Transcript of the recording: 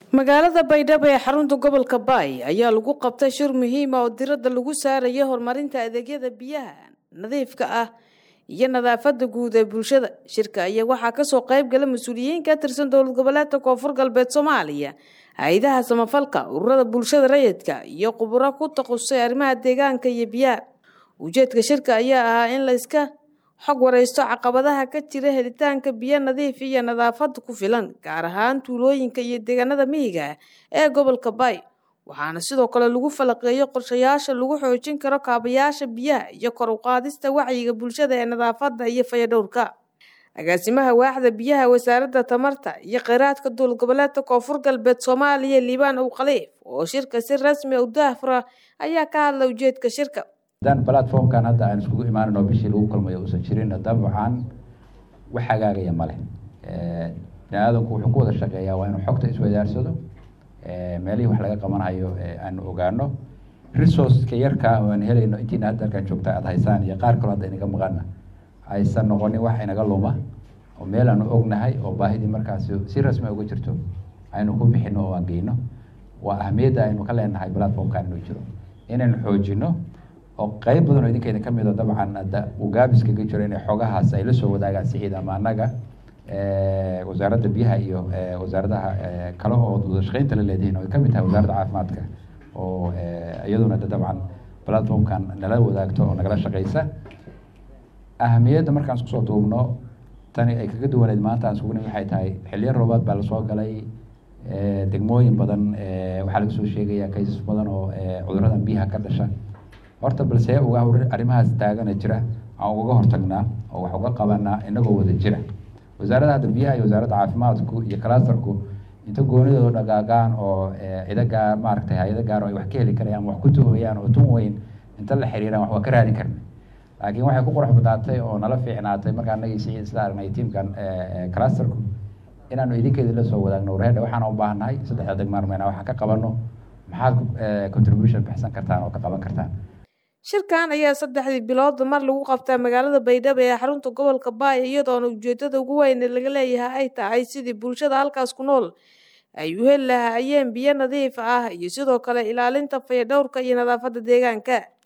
magaalada baydhabo ee xarunta gobolka baay ayaa lagu qabtay shir muhiima oo diradda lagu saaraya horumarinta adeegyada biyaha nadiifka ah iyo nadaafada guud ee bulshada shirka ayaa waxaa kasoo qayb gala mas-uuliyiin ka tirsan dowlad goboleedka koonfur galbeed soomaaliya hay-adaha samafalka ururada bulshada rayidka iyo khuburo ku takhasusay arrimaha deegaanka iyo biyaha ujeedka shirka ayaa ahaa in la iska xog wareysto caqabadaha ka jira helitaanka biyo nadiif iyo nadaafada ku filan gaar ahaan tuulooyinka iyo deegaanada miyiga ee gobolka baay waxaana sidoo kale lagu falaqeeyo qorshayaasha lagu xoojin karo kaabayaasha biyaha iyo kor u qaadista wacyiga bulshada ee nadaafada iyo fayadhowrka agaasimaha waaxda biyaha wasaaradda tamarta iyo kheyraadka dowlad goboleedka koonfur galbeed soomaaliya liibaan ow khaliif oo shirka si rasmi u daahfura ayaa ka hadla ujeedka shirka haddaan platformkan hadda aan iskugu imaaninoo bishii lagu kulmayo uusan jirin dabcan wax hagaagaya male bini aadamku wuxuu ku wada shaqeeyaa waa inuu xogta iswadaarsado meelihii wax laga qabanhayo aanu ogaano resourceka yarka aan helayno intiina hadda halkaan joogta aada haysaan iyo qaar kaloo hadda inaga maqana aysan noqonin wax inaga luma oo meel aanu ognahay oo baahidii markaasi si rasmi uga jirto aynu ku bixino oo aan geyno waa ahmiyadda aynu ka leenahay platformkan inuu jiro inaynu xoojino oo qeyb badan oo idinkeeda ka mida dabcan hadda uu gaabiskaga jiro inay xogahaas ay la soo wadaagaan siciid ama annaga wasaaradda biyaha iyo wasaaradaha kale oo wadashaqeynta la leedihiin oo ay kamid tahay wasaaradda caafimaadka oo iyaduna de dabcan platformkan nala wadaagto oo nagala shaqeysa ahamiyadda markaan isku soo duubno tani ay kaga duwaneyd maanta aan iskugu nim waxay tahay xiliyo roobaad baa lasoo galay degmooyin badan waxaa laga soo sheegaya kaysas badan oo cuduradan biyaha ka dhasha horta balse uga arrimahaas taagana jira aan ugaga hortagnaa oo wax uga qabanaa inagoo wada jira wasaaradda hadda biyaha iyo wasaaradda caafimaadku iyo clastarku inta goonidooda dhagaagaan oo cido gaar maaragtay hay-ado gaar oo ay wax ka heli karayaan wax ku tuhayaan oo tun weyn inta la xiriiraan wax waa ka raadin karna laakiin waxay ku qurux badnaatay oo nala fiicnaatay markaa anagii siciid isla aragnay tiamkan clastarku inaanu idinkeeda la soo wadaagno warhedha waxaan u baahannahay saddexda degmaarmeyna waxaan ka qabano maxaad contribution bixsan kartaan oo ka qaban kartaan shirkan ayaa saddexdii biloodba mar lagu qabtaa magaalada baydhabo ee xarunta gobolka baay iyadoona ujeedada ugu weyn laga leeyahay ay tahay sidii bulshada halkaas ku nool ay u heli lahaayeen biyo nadiif ah iyo sidoo kale ilaalinta fayadhowrka iyo nadaafada deegaanka